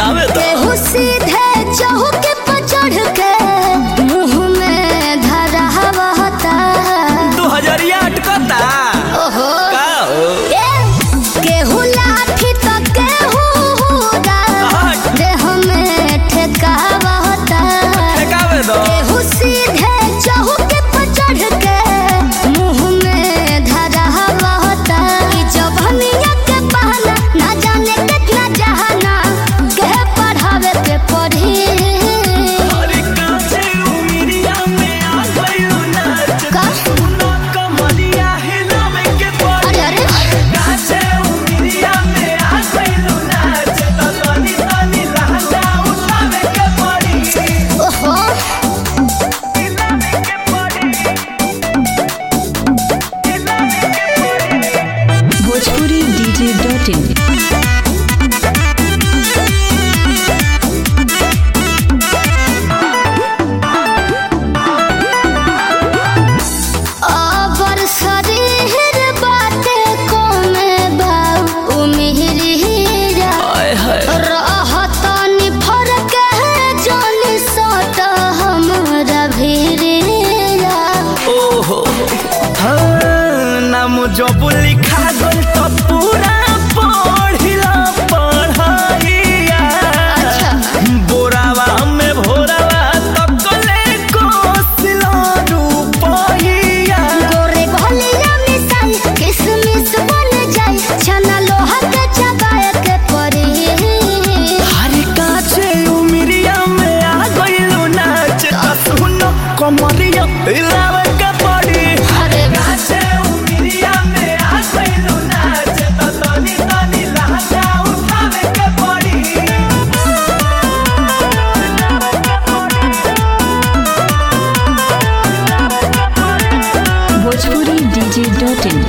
आवे तो केहू सीधे चौके पर चढ़ के मुंह में धरा हवता दू हजरिया अटकता ओहो का हो ए, केहू लाठी तो केहू हुरा हट। देह में ठेकावता ठेकावे दो केहू सीधे चौके पर चढ़ के मुंह में धरा हवता ई जवनिया के बहाना ना जाने कितना जहाना के पढ़ावे के पढ़ी अरे काचे उमिरिया में आ गइल नाच का? सुनो कमरिया हिलावे के पड़ी अरे अरे काचे उमिरिया में आ गइल नाच तो तनी तनी लहंगा उठावे के पड़ी ओहो हिलावे के पड़ी हिलावे के पड़ी भोजपुरी डीजे डॉट इन अबर शरीर बाटे कोमे बाऊ उमिरिया हाय हाय रहतनी फरक है जोनी सट हमरा भिरिया ओहो हाँ, नाम जब लिखा गल तो पूरा पढ़िला पढ़ाइया अच्छा। बोरावा में भोरावा तकले कोसिला रूपहिया गोरे भलिया मिसाई किसमिस बन जाई छना लोहा के चबाए के परी हरे काचे उमिरिया में आ गइलो नाच त सुनो कमरिया हिलावे के पड़ी अरे काचे उमिरिया में आ गइलो नाच त तनी तनी लहंगा उठावे के पड़ी भोजपुरी डीजे डॉट इन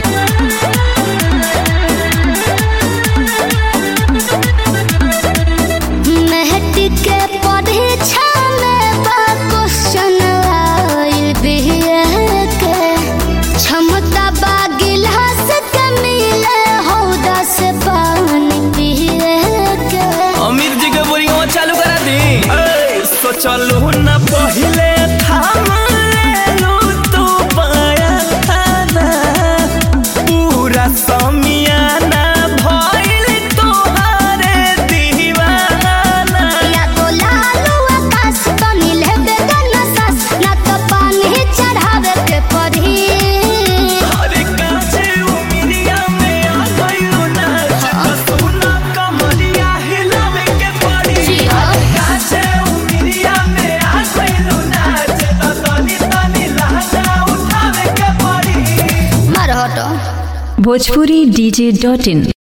मेहटी के परीक्षा में बा क्वेश्चन आइल बिहे के क्षमता बा गिलास के मिले हौदा से पानी पिए के अमीर जी के बोरिंगवा चालू करा दी ए, सोचलू न पहिले थाम लेलू तू पाया थाना पूरा समियाना भइल तोहारे दीवाना या तो लालू आकाश तो नीले बेगन सास ना तो पानी चढ़ावे के पड़ी अरे काचे उमिरिया में आ गइलू नाच त सुना कमरिया हिलावे के पड़ी जी हाँ। काचे उमिरिया में आ गइलू नाच त तनी तनी लहंगा उठावे के पड़ी मार हटो भोजपुरी डीजे डॉट इन